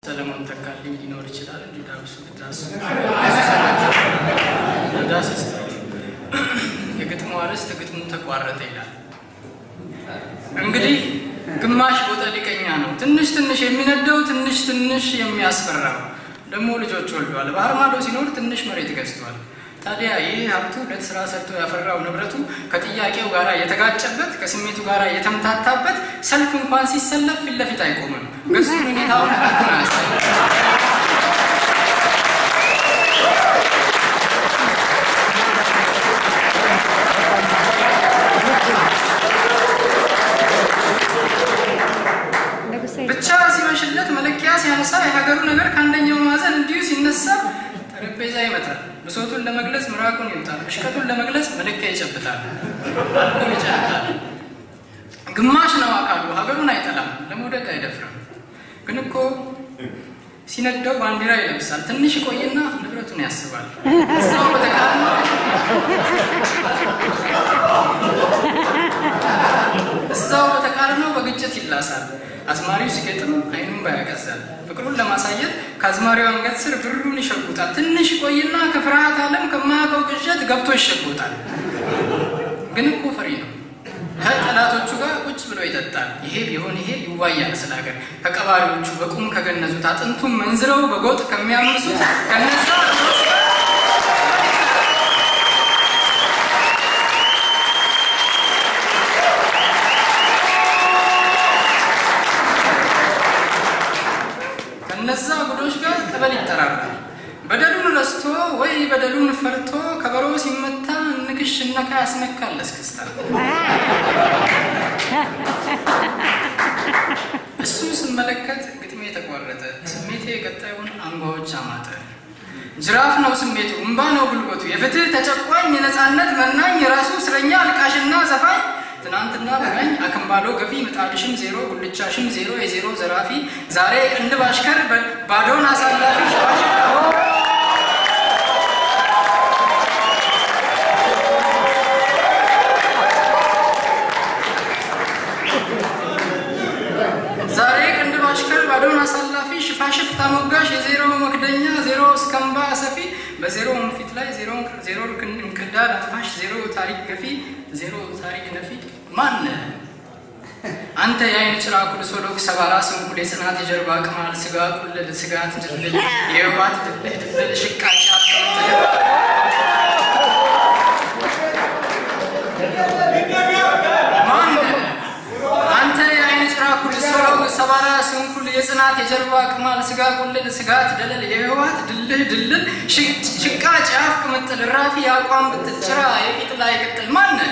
ሰለሞን ተካልኝ ሊኖር ይችላል። እንዲ ዳብሱ ዳሱ ዳስ የግጥሙ አርዕስት ግጥሙ ተቋረጠ ይላል። እንግዲህ ግማሽ ቦጠ ሊቀኛ ነው። ትንሽ ትንሽ የሚነደው ትንሽ ትንሽ የሚያስፈራው ደግሞ ልጆች ወልዷል። ባህር ማዶ ሲኖር ትንሽ መሬት ገዝቷል። ታዲያ ይህ ሀብቱ ሁለት ስራ ሰርቶ ያፈራው ንብረቱ ከጥያቄው ጋር የተጋጨበት ከስሜቱ ጋር የተምታታበት ሰልፍ እንኳን ሲሰለፍ ፊት ለፊት አይቆምም። ገጹን ሁኔታውን ልኩን አያሳይም። ብቻ ሲመሽለት መለኪያ ሲያነሳ የሀገሩ ነገር ከአንደኛው ማዕዘን እንዲሁ ሲነሳ ጠረጴዛ ይመታል። ብሶቱን ለመግለጽ ምራቁን ይውጣል። እሽቀቱን ለመግለጽ መለኪያ ይጨብጣል። አልኮል ይጨብጣል። ግማሽ ነው አካሉ። ሀገሩን አይጠላም፣ ለመውደቅ አይደፍርም። ግን እኮ ሲነደው ባንዲራ ይለብሳል። ትንሽ ይቆይና ንብረቱን ያስባል። እዛው በተቃርኖ እዛው በተቃርኖ በግጭት ይላሳል። አዝማሪው ሲገጥም አይኑን ባያቀዛል። ፍቅሩን ለማሳየት ከአዝማሪው አንገት ስር ብሩን ይሸጉጣል። ትንሽ ይቆይና ከፍርሃት ዓለም ከማያውቀው ቅዠት ገብቶ ይሸጉጣል። ግን እኮ ፈሪ ነው። ከጠላቶቹ ጋር ቁጭ ብሎ ይጠጣል። ይሄ ቢሆን ይሄ ይዋያል ስለ ሀገር ከቀባሪዎቹ በቁም ከገነዙት አጥንቱን መንዝረው በጎጥ ከሚያምሱት ከነዛ ከነዛ ጉዶች ጋር ጠበል ይጠራራል። በደሉን ረስቶ ወይ በደሉን ፈርቶ ከበሮ ሲመታ ንክሽ ነካ ያስነካል እስክስታ። እሱን ስመለከት ግጥሜ የተቋረጠ ስሜቴ የቀጣዩን አንጓዎች አማጠ። ጅራፍ ነው ስሜቱ፣ እምባ ነው ጉልበቱ፣ የፍትህ ተጨቋኝ፣ የነፃነት መናኝ፣ የራሱ እስረኛ አልቃሽና ዘፋኝ ትናንትና በቀኝ አክምባሎ ገፊ ምጣድሽም ዜሮ ጉልቻሽም ዜሮ የዜሮ ዘራፊ ዛሬ ቅንድብ አሽከር ባዶን አሳላፊ ሸዋሽ ዛሬ ቅንድብ አሽከር ባዶን አሳላፊ ሽፋሽፍ ታሞጋሽ የዜሮ መክደኛ ዜሮ እስከምባ ሰፊ በዜሮ ፊት ላይ ዜሮ እንክርዳድ አጥፋሽ ዜሮ ታሪክ ገፊ ዜሮ ታሪክ ነፊ ማነ አንተ የአይን ጭራ ኩልሶዶክ ሰባራ ስንኩል የጽናት የጀርባ ቅማል ስጋ ቁልል ስጋት ድልል የህዋት ድልህ ድልል ሽቃጭ ማነ አንተ የአይን ጭራ ኩልሶዶክ ሰባራ ስንኩል የጽናት የጀርባ ቅማል ስጋ ቁልል ስጋት ደለል የህዋት ድልህ ድልል ሽቃጭ የአፍ ቅምጥል ራፊ የአቋም ብትል ጭራ የቂጥ ላይ ቅጥል ማነ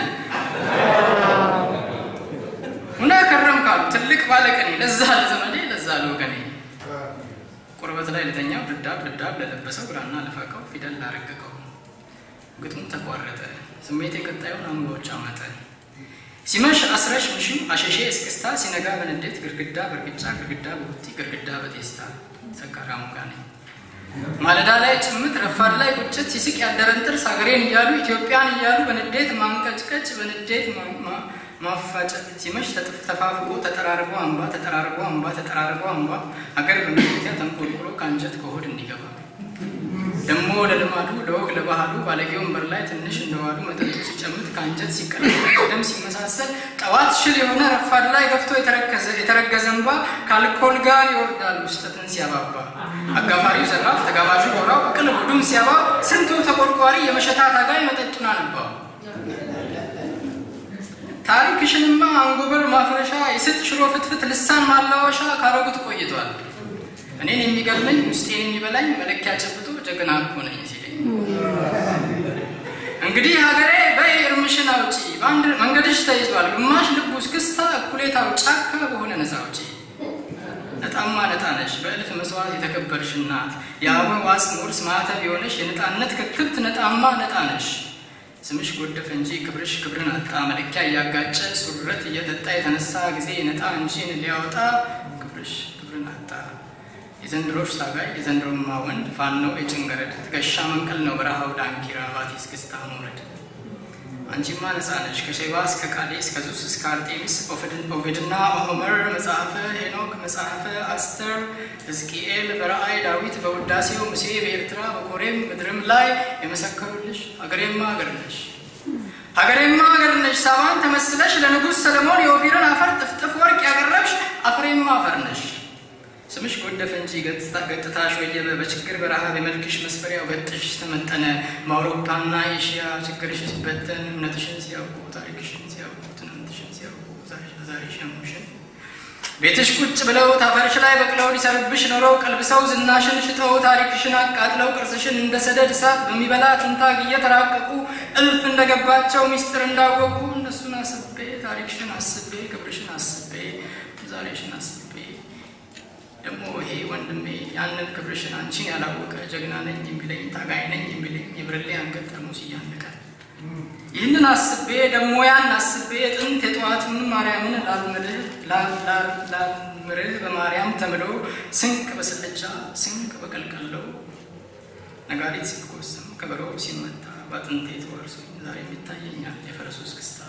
ሁነ ከረም ካሉ ትልቅ ባለቀኔ ለዛ ለዘመዴ ለዛ ለወገኔ ቁርበት ላይ ለተኛው ድዳብ ድዳብ ለለበሰው ግራና ለፋቀው ፊደል ላረቀቀው ግጥሙ ተቋረጠ። ስሜት የቀጣዩን አንጓዎች አመጠ። ሲመሽ አስረሽ ምሽም አሸሼ እስክስታ ሲነጋ በንዴት ግርግዳ በርግጫ ግርግዳ በቡቲ ግርግዳ በቴስታ ሰካራሙ ጋ ነኝ። ማለዳ ላይ ጭምት ረፋድ ላይ ቁጭት ሲስቅ ያደረን ጥርስ ሀገሬን እያሉ ኢትዮጵያን እያሉ በንዴት ማንቀጭቀጭ በንዴት ማፋጨት ሲመሽ ተፋፍቆ ተጠራርቦ አምባ ተጠራርቦ አምባ ተጠራርቦ አምባ ሀገር በመለኪያ ተንቆልቁሎ ከአንጀት ከሆድ እንዲገባ ደግሞ ለልማዱ ለወግ ለባህሉ ባለጌ ወንበር ላይ ትንሽ እንደዋሉ መጠጡ ሲጨምት ከአንጀት ሲቀላቀል ደም ሲመሳሰል ጠዋት ሽል የሆነ ረፋድ ላይ ገፍቶ የተረገዘ እንባ ከአልኮል ጋር ይወርዳል ውስጠትን ሲያባባ አጋፋሪው ዘራፍ ተጋባዡ ጎራው ቅል ቡዱም ሲያባ ስንቱ ተቆርቋሪ የመሸታ ታጋይ መጠጡን አነባው። ታሪክሽንማ አንጎበር ማፍረሻ የስጥ ሽሮ ፍትፍት ልሳን ማላወሻ ካረጉት ቆይቷል። እኔን የሚገርመኝ ውስጤን የሚበላኝ መለኪያ ጨብጦ ጀግና እኮ ነኝ ሲለኝ፣ እንግዲህ ሀገሬ በይ እርምሽን አውጪ፣ በአንድ መንገድሽ ተይዟል ግማሽ ልቡ እስክስታ እኩሌታው ጫካ በሆነ ነፃ አውጪ። ነጣማ ነጣ ነሽ በእልፍ መስዋዕት የተከበርሽ እናት የአበባ ዋጽ ውርስ ማዕተብ የሆነሽ የነጣነት ክክብት ነጣማ ነጣ ነሽ። ስምሽ ጎደፈ እንጂ ክብርሽ ክብርን አጣ። መለኪያ እያጋጨ ሱረት እየጠጣ የተነሳ ጊዜ ነጣ እንጂን ሊያወጣ ክብርሽ ክብርን አጣ። የዘንድሮሽ ታጋይ የዘንድሮማ ወንድ ፋኖ የጭንገረድ ትከሻ መንቀል ነው በረሃው ዳንኪራ ባቲ እስክስታ መውረድ። አንቺማ ነፃ ነሽ ከሼባ እስከ ቃዴስ ከዙስ እስከ አርጤሚስ ኦቪድና ሆመር መጽሐፈ ሄኖክ መጽሐፈ አስተር ሕዝቅኤል በራእይ ዳዊት በውዳሴው ሙሴ በኤርትራ በኮሬም ምድርም ላይ የመሰከሩልሽ ሀገሬማ ሀገር ነሽ ሀገሬማ ሀገር ነሽ ሳባን ተመስለሽ ለንጉሥ ሰለሞን የኦፊርን አፈር ጥፍጥፍ ወርቅ ያቀረብሽ አፍሬማ አፈር ነሽ ስምሽ ጎደፈ እንጂ ገጥታሽ ወየበ በችግር በረሃብ የመልክሽ መስፈሪያው ገጥሽ ተመጠነ በአውሮፓና ኤሽያ ችግርሽ ሲበተን እምነትሽን ሲያውቁ ታሪክሽን ሲያውቁ ትናንትሽን ሲያውቁ ዛሬ ሸሙሽን ቤትሽ ቁጭ ብለው ታፈርሽ ላይ በቅለው ሊሰርብሽ ኖረው ቀልብሰው ዝናሽን ሽጠው ታሪክሽን አቃጥለው ቅርስሽን እንደ ሰደድ እሳት በሚበላ ትንታግ እየተራቀቁ እልፍ እንደገባቸው ሚስጥር እንዳወቁ እነሱን አስቤ ታሪክሽን አስቤ ክብርሽን አስቤ ዛሬሽን አስቤ ደግሞ ይሄ ወንድሜ ያንን ክብርሽን አንቺን ያላወቀ ጀግና ነኝ የሚለኝ ታጋይ ነኝ የሚለኝ የብርሌ አንገት ጠርሙስ እያነቀ ይህንን አስቤ ደግሞ ያን አስቤ ጥንት የጠዋቱን ማርያምን ላልምልህ ላልምርህ በማርያም ተምሎ ስንቅ በስልቻ ስንቅ በቀልቀለው ነጋሪት ሲኮስም ከበሮ ሲመታ በአጥንቴ ተወርሶኝ ዛሬም ይታየኛል የፈረሱ እስክስታ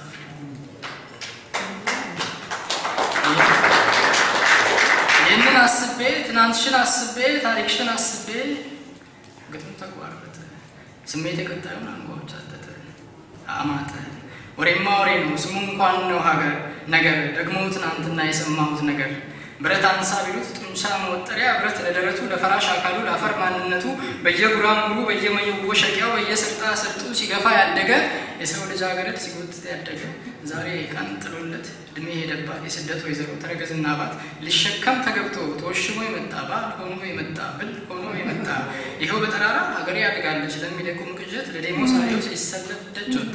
ይህንን አስቤ ትናንትሽን አስቤ ታሪክሽን አስቤ ግጥም ተቋረጠ። ስሜት የቀጣዩን አንጓዎች አጠጠ አማጠ። ወሬማ ወሬ ነው ስሙ እንኳን ነው ሀገር ነገር ደግሞ ትናንትና የሰማሁት ነገር ብረት አንሳ ቢሉት ጡንቻ መወጠሪያ ብረት ለደረቱ ለፈራሽ አካሉ ለአፈር ማንነቱ በየጉራንጉሩ በየመወሸቂያው በየስርጣ ስርጡ ሲገፋ ያደገ የሰው ልጅ አገረድ ሲጎትት ያደገ ዛሬ ቀን ጥሎለት እድሜ ሄደባት የስደት ወይዘሮ ተረገዝና ባት ሊሸከም ተገብቶ ተወሽሞ የመጣ ባል ሆኖ የመጣ ብል ሆኖ የመጣ ይኸው በጠራራ ሀገሬ ያድጋለች ለሚደቁም ቅዠት ለዴሞሳሪዎች ሊሰለፍ ደጅ ወጣ።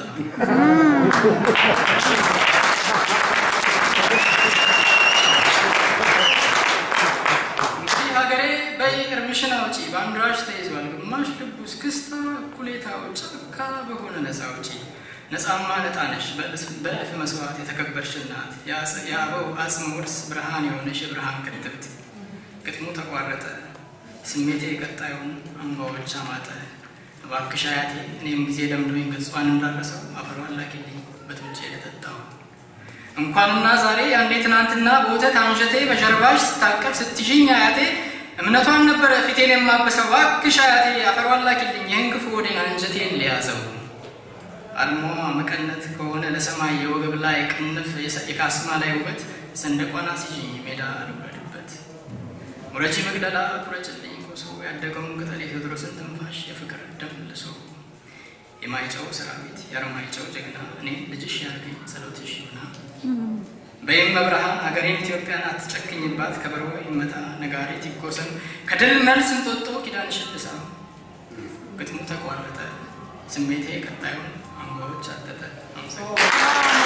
እንግዲህ ሀገሬ በይ እርምሽን አውጪ ባንዲራሽ ተይዟል ግማሽ ልቡ እስክስታ እኩሌታው ጫካ በሆነ ነፃ አውጪ ነፃማ ነጣ ነሽ በእልፍ መስዋዕት የተከበርሽ እናት የአበው አጽም ውርስ ብርሃን የሆነሽ የብርሃን ክትብት ግጥሙ ተቋረጠ ስሜቴ ቀጣዩን አንባዎች አማጠ እባክሽ አያቴ እኔም ጊዜ ለምዶኝ ገጿን እንዳረሰው አፈሯን ላኪልኝ በጡንጬ ለጠጣው እንኳንና ዛሬ ያንዴ ትናንትና በወተት አንጀቴ በጀርባሽ ስታቀፍ ስትሽኝ አያቴ እምነቷን ነበረ ፊቴን የማበሰው እባክሽ አያቴ አፈሯን ላኪልኝ ይህን ክፉ ወዴን አንጀቴን ሊያዘው አልሞ መቀነት ከሆነ ለሰማይ የወገብ ላይ ቅንፍ የካስማ ላይ ውበት ሰንደቋን አስይዥኝ ሜዳ ልውረድበት ሙረጂ መግደላ ቁረጭልኝ ኮሶ ያደገውን ቅጠል የቴዎድሮስን ትንፋሽ የፍቅር ደም ልሶ የማይጨው ሰራዊት የአረማይጨው ጀግና እኔ ልጅሽ ያርገኝ ጸሎትሽ ይሁና በይም መብርሃን ሀገሬን ኢትዮጵያን አትጨክኝባት ከበሮ ይመታ ነጋሪት ይጎሰም ከድል መልስ እንጦጦ ኪዳንሽ ልሳ ግጥሙ ተቋረጠ ስሜቴ ቀጣዩን አንጓዎች አጠጠ